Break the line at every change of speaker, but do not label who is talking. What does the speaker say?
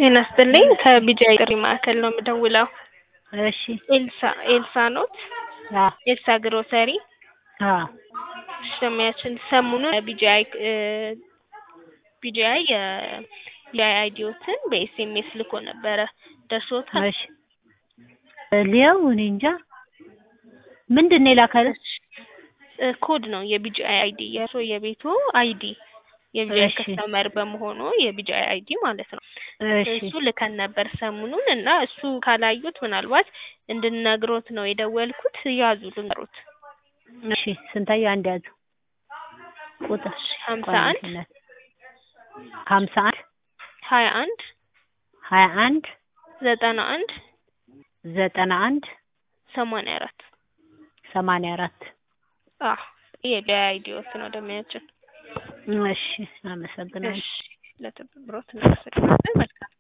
ጤና ይስጥልኝ ከቢጂአይ ጥሪ ማዕከል ነው የምደውለው።
እሺ
ኤልሳ ኤልሳ ኖት?
አዎ
ኤልሳ ግሮሰሪ
አዎ
ደንበኛችን ሰሞኑን ቢጂአይ ቢጂአይ የቢጂአይ አይዲዎትን በኤስኤምኤስ ልኮ ነበረ ደርሶታል?
እሺ ሊያው እኔ እንጃ ምንድን ነው የላከልሽ?
እ ኮድ ነው የቢጂአይ አይዲ የእርስዎ የቤቱ አይዲ የቢጂአይ
እሺ።
ከስተመር በመሆኑ የቢጂአይ አይዲ ማለት ነው።
እሺ
እሱ ልከን ነበር ሰሞኑን እና እሱ ካላዩት ምናልባት እንድነግሮት ነው የደወልኩት። ያዙ ልንገሮት።
እሺ ስንታየው አንድ ያዙ ቁጥር
ሀምሳ
ቆይ
አንድ
አንድ ሀምሳ አንድ
ሀያ አንድ
ሀያ አንድ
ዘጠና አንድ
ዘጠና አንድ
ሰማንያ አራት
ሰማንያ አራት
አዎ የቢጂአይ አይዲዎት ነው ደንበኛችን።
እሺ አመሰግናለሁ።
እሺ ለትብብሮት እናመሰግናለን። መልካም